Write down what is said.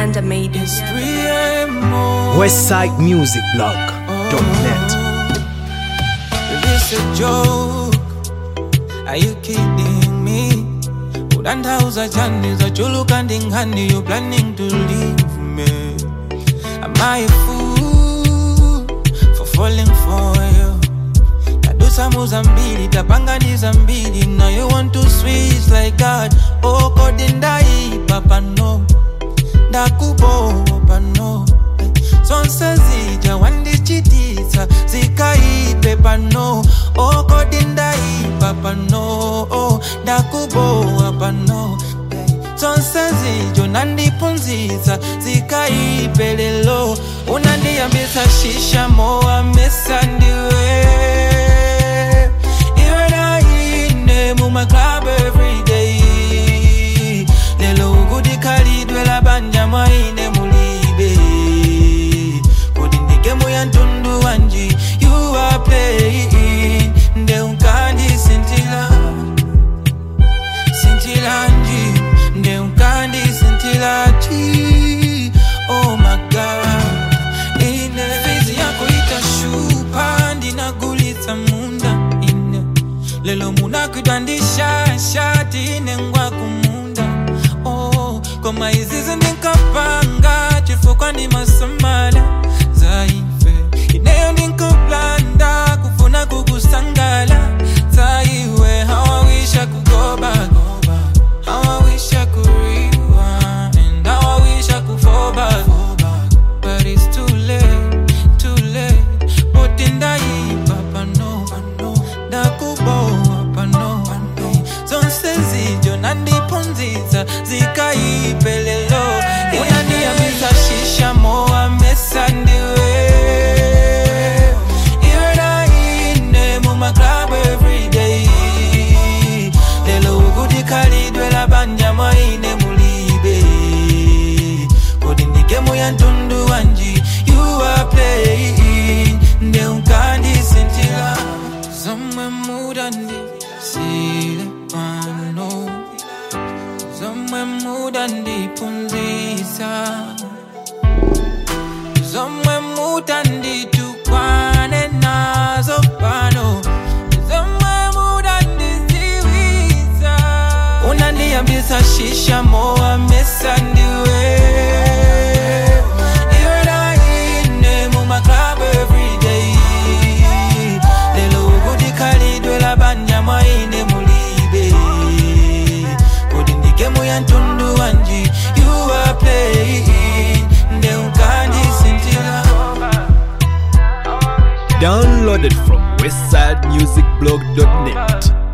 Panda made it. westsidemusicblog.net Is this a joke? Are you kidding me? Udandauza chani za chulu kandi ngani You planning to leave me Am I a fool For falling for you Tadusa muzambili Tapanganiza mbili Now you want to switch like God Oh kodindai papa no Ndakubo pano zonse zija wandichitisa zikaipe pano okodindaipa pano ndakubowa pano zonse zijo nandipunzisa zikaipe lelo unandiyambisa shisha mowa mesa ndiwe iwe naine mumaclub everyday lelo ukudikhalidwe labanja mwaine mulibe kodi ndigemu ya ntundu wanji you are playing nde unkandisintila sintilanji nde unkandisintilaji oh my god ine fizi yako itashupa ndinagulitsa munda ine lelo munakwidwa ndishashati ine ngwa kumunda oh, koma izizi ndinkapanga chifukwa ndi masamala zaife ineyo ndinkaplanda kufuna kukusangala zaiwe hawawisha kugoba How I wish I could rewind How I wish I could fall back But it's too late, too late But in the papa no Ndakubowa pano Zonse zijo nandipunziza zikaipelelo Unandiyambisa shisha mowa mesa ndiwe Iwe naine mumaclub everyday lelo ukudikhalidwe labanja mwaine mulibe kodi ndigemu ya ntundu wanji you are playing nde unkandisintila zomwe mudandisile pano zomwe mudandipunzisa zomwe mutanditukwane nazo pano zomwe mudandiziwisa unandiyambisa shisha mowa mesa ndiwe Iwe naine mumaclub everyday lelo ukudikhalidwe labanja mwaine mulibe kodi ndigemu ya ntundu wanji you are playing nde unkandisintila Downloaded from westsidemusicblog.net